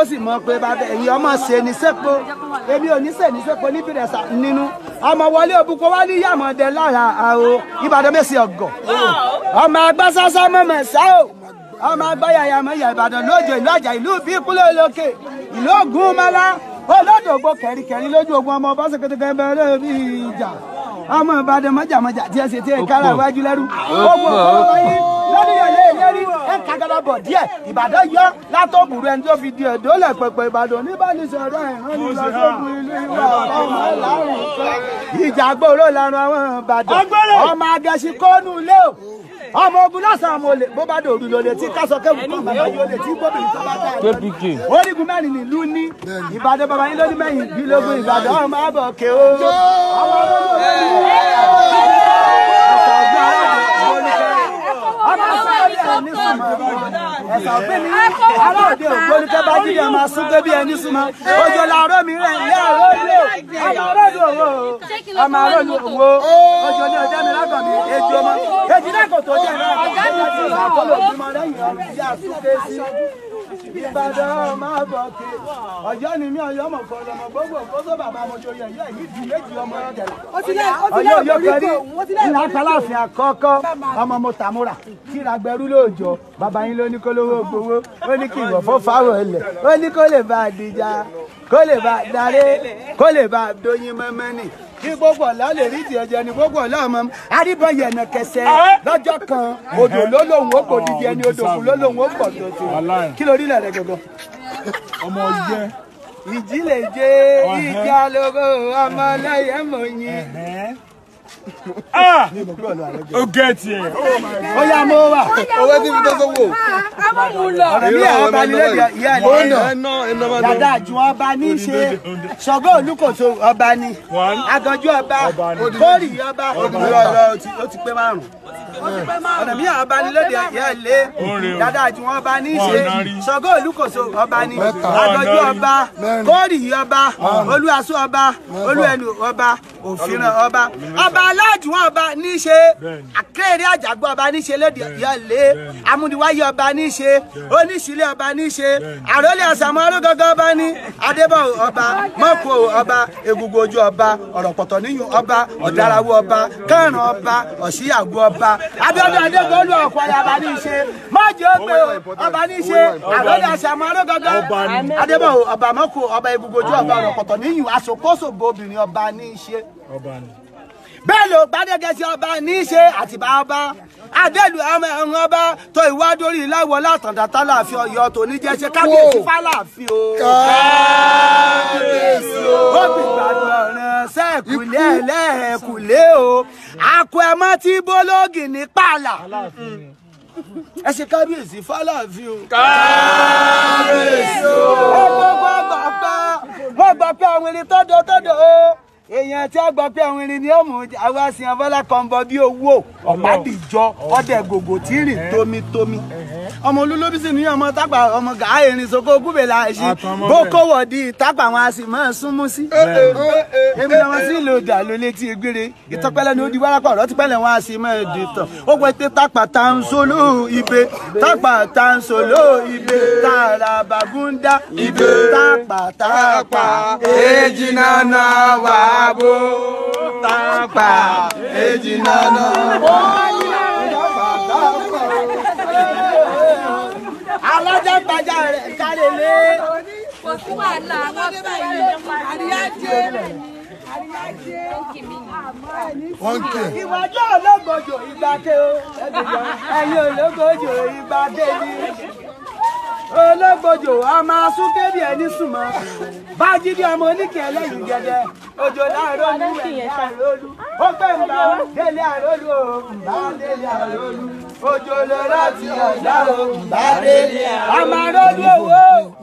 sì mọ pé bàbá ẹ̀yin ọmọ ṣe ní sẹ́po èmi ò ní ṣe ní sẹ́po níbi rẹ̀ sà nínú ọmọ wọlé òbúkọ wá ní yàmọ̀dẹ lára àrò ìbàdàn mẹ́sì ọ̀gọ̀ ọmọ agbásásá mọ̀mọ̀ sá o ọmọ agbáyàyà mọ̀yà ìbàdàn lójó ìlú àjà ìlú bí kúlẹ̀ olókè ìlú ògùn mọ́lá olódògbò kẹ̀ríkẹ̀rí lójú ogun ọmọ ọba sẹkẹtẹkẹ bẹ̀rẹ̀ bí ìjà ọmọ ìbàdàn mọ́jàmọ́jà tí ẹ ṣe tí ẹ kára iwájú lẹ́rú ogun ọ̀pọ̀ wáyé lórí ẹ̀lẹ́ ìlérí ẹ̀ kagara bọ̀ díẹ̀ ìbàdàn yọ látọ̀bùrù ẹni tó fi di ẹ̀dọ́ lẹ̀ pẹ̀pẹ̀ ìbàdàn oníbànúsọ̀rọ̀ ìran ní lọ sógun ìlú ìwà ọmọ lárùn kan ìjà gbòòrò lárùn àwọn ìbàdàn ọmọ agẹṣin kónú ilé o ọmọ ogun lọ́sàn-án mo lè bó bá dòru lò lè tí kásọ kéwù kan bàbá yóò lè tí gbóbìnrin tó bá dáa KPK. orígun mẹ́rin nílùú ní ìbàdàn bàbá yín lóní mẹ́yìn bí lógún ìbàdàn ọmọ àbọ̀ òkè o. ọmọ ológun ọmọ sọ́ọ́lì ẹni súnmọ́ ẹ̀sà òfin mi aláàdé ògbónikẹ́ bá jíde ọmọ asúnké bí ẹni súnmọ́ ojú làárọ̀ mi rẹ̀ ilé àròlé ọmọ àròlé òwò ọmọ àròlé òwò ojú ní ọjọ́ mi lágọ̀ mi èjì ọmọ èjì náà kò tó jẹ́ náà kò tó jẹ́ sí ìsàkólò bímọ lẹ́yìn ọ̀rùn bí asúnké sí ìbàdàn ọmọ àbọ̀kẹ́ ọjọ́ ni mí ọyọ́ mọ̀ kọ́ lọ́mọ gbogbo kóso bàbá mojo yẹ yẹ yìí di méjì ọmọ ọ̀dẹ̀lẹ̀ ọjọ́ yóò kẹ́rí ìlà kálàfin àkọ́kọ́ ọmọ mo tàmúrà kíra gbẹrú lóòjọ́ bàbá yín ló ní kó lówó gbowó ó ní kí ìwọ̀ fún fáwọn ilẹ̀ ó ní kó lè bá a dìjà kó lè bá a darí kó lè bá a dóyin mọ́mọ́nì kí gbogbo ọ̀la lè rí tiẹ̀ jẹ ni gbogbo ọ̀la ọmọ aríbọn yẹ̀nà kẹsẹ̀ lọ́jọ́ kan odò ló lòun ó kò dìde ẹni odò kù ló lòun ó pọ̀ tó tó kí lórí ilẹ̀ rẹ gọ́gọ́ ọmọ yẹ ìjì lè jẹ ìjà lóko ọmọ lẹ́yìn mọ̀nyí. ó gẹ̀ẹ́tì ẹ̀ ó yá mo wà owó tí fi tó sówó. ọ̀rọ̀ bí ẹ̀ ọba nílé ìyá ẹ̀ lẹ́yìn dada àjùn ọba ní í ṣe ṣọgbọ́n olùkóso ọba ni One. aganjú ọba Ọba ni. kórì ọba ó ti pé márùn ọ̀nà bí ọba ní lóde ìyá ẹ̀ lé Oore o. dada àjùn ọba ní í ṣe Wọn náà rí. ṣọgbọ́n olùkóso ọba ni Mẹ́ta. aganjú Wọn náà rí. ọba kórì ọba olúwaṣọ ọba olúẹnu ọba òfìràn ọba ọba aláàjùn ọba ní í ṣe Bẹ́ẹ̀ni. akéré àjàgbọ́ ọba ní í ṣe lóde ìyá ẹ̀ lé amúniwáyé ọba ní í ṣe oníṣìlẹ̀ ọba ní í ṣe àròlé àsàmọ́ arógógó ọba ní adébọ̀ ọba mọ́kò ọba egungun ojú ọba ọ̀rọ̀ pọ̀tọ̀ níyùn ọba ọ̀dàràwọ̀ ọba kẹrùn ọba ọ̀ṣíyàgbọ́ ọba abíọ́dún adégbòlù ọ̀pọ̀lẹ̀ ọba ní í ṣe mọ́jì ógbé ọba ní í ṣe àròlé àsàmọ́ arógógó Ọba ni. adébọ̀ ọba mọ́kò ọba egungun ojú ọba ọ̀rọ̀ pọ̀tọ̀ níyùn aṣòkóṣògbò obìnrin ọba ní í ṣe ọba ni. bẹ́ẹ̀ ló gbádẹ́gẹ́sí ọba ní í ṣe àtìbá ọba adélu ọmọ ẹ̀rùn ọba tó ìwádórí láwọ látàndá tálàfin ọ̀yọ́ tó ní jẹ́ ṣe kábíyèsí fálàfin o. kábíyèsí o. ó fi gbàgbọ́ ọ̀ràn sẹ́ẹ̀kùlé ẹlẹ́ẹ̀kùlé o. àkó ẹ mọ́ tí bólógì ní pààlà. ẹ ṣe kábíyèsí fálàfin o. kábíyèsí o. ẹ gbogbo ọgbà pa wọ́n gbà pé àwọn erin tọ́dọ̀ tọ́dọ̀ o èèyàn tí a gbọ́ pé àwọn irin ni ó mú àwa sin abọ́lá kan bọ bí owó ọ̀pádìjọ ọdẹ gògò tí rìn tómitómi ọmọ olólóbí sì ní ọmọ tápà ọmọ gàá erin soko gúbèlà ẹṣin Àtọmọ bó bẹ́ẹ̀. kówó di tápà wọn a sì máa súnmú sí. èmi lọ́mọ sí ìlú ọjà ló létí egbére ìtọ́pẹ́lẹ́ ni ó di wárápá ọ̀rọ̀ tí pẹ́lẹ́ wọn a sì máa di tàn ó pẹ́ pé tápà tá ń solo ibe tápà tá ń solo ibe tààrà bàgúndà ibe tápà tápà èjì nànà wà bó tápà èjì nànà wà alájà gbajà rẹ̀ kárẹ̀lẹ́. kò sí wàhálà wọn bẹ̀rẹ̀ àríyájé àríyájé wọ́n ń kí ẹ̀. ìwájú ológojò ìgbàke o ẹ̀yin ológojò ìgbàke ni ológbòjò ọmọ asúnkébì ẹni súnmọ́ bájídé ọmọ oníkẹ ẹlẹyìn gẹdẹ òjò láàárọ̀ ní ẹ̀yìn àrólú ó pé nbà délé àrólú o nbà délé àrólú òjò ló láti ọjà o nbà délé ọmọ àrólú owó